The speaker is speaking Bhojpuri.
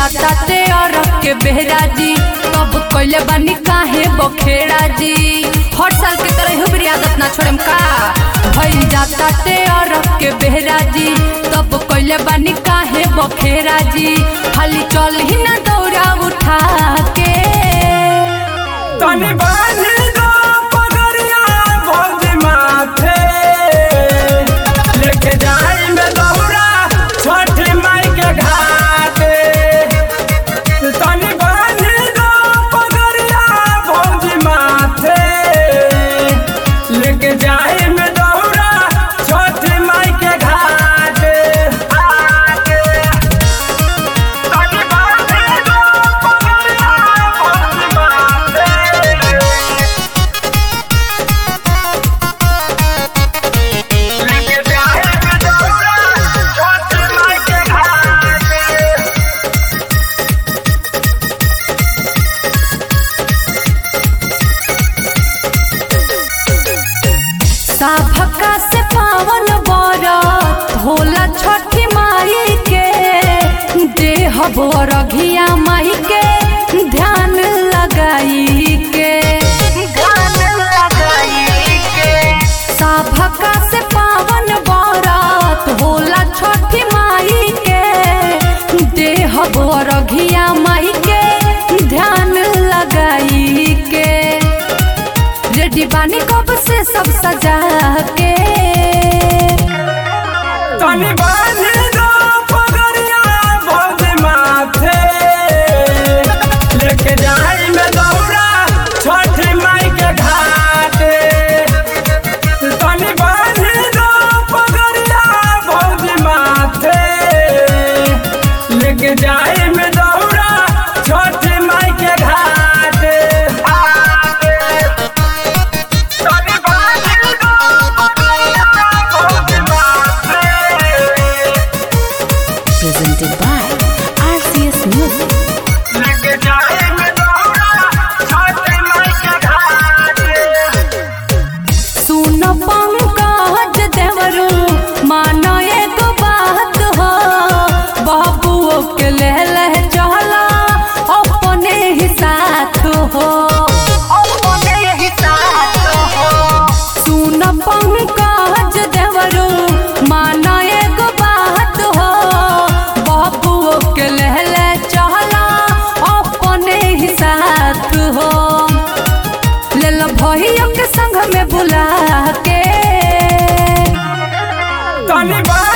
जाता ते अरब के बेहरा जी तब कोइले बानी काहे बखेड़ा जी हर साल के तरह हुबरी आदत ना छोड़म का भइल जाता ते अरब के बेहरा जी तब कोइले बानी काहे बखेड़ा जी खाली चल ही ना दौड़ा उठा के तनी बांधी दो पगड़िया भौजी माथे लेके जाई में दौरा छठी माई के घाटे तनी बांधी दो पगड़िया भौजी माथे लेके जाई में दौरा छठी माई के घाटे तनी बांधी दो पगड़िया भौजी माथे लेके जाए में दौरा छठी माई के घाटे साभका से पावन बरत होला छठी माई के देह बरघिया माई के ध्यान लगाई के ध्यान लगाई के साभका से पावन बरत होला छठी माई के देह बरघिया माई के ध्यान लगाई के रेडी बानी कब से सब सजा के तनी बांधी दो पगड़िया भौजी माथे लेके जाई में दौरा छठी माई के घाटे तनी बांधी दो पगड़िया भौजी माथे लेके जाई में दौरा छठी माई के घाटे तनी बांधी दो पगड़िया भौजी माथे presented by RCS Music. लेके जाए में दौरा छठी माई के घाटे सुन पंकज देवरू मानो एगो बात हो बाबुओ के ले ले चला अपने ही साथ हो अपने ही साथ हो सुन पंकज देवरू मानो एगो बात हो बाबुओ के ले ले चला अपने ही साथ हो ले लो भैया के संग में बुला के तनी बा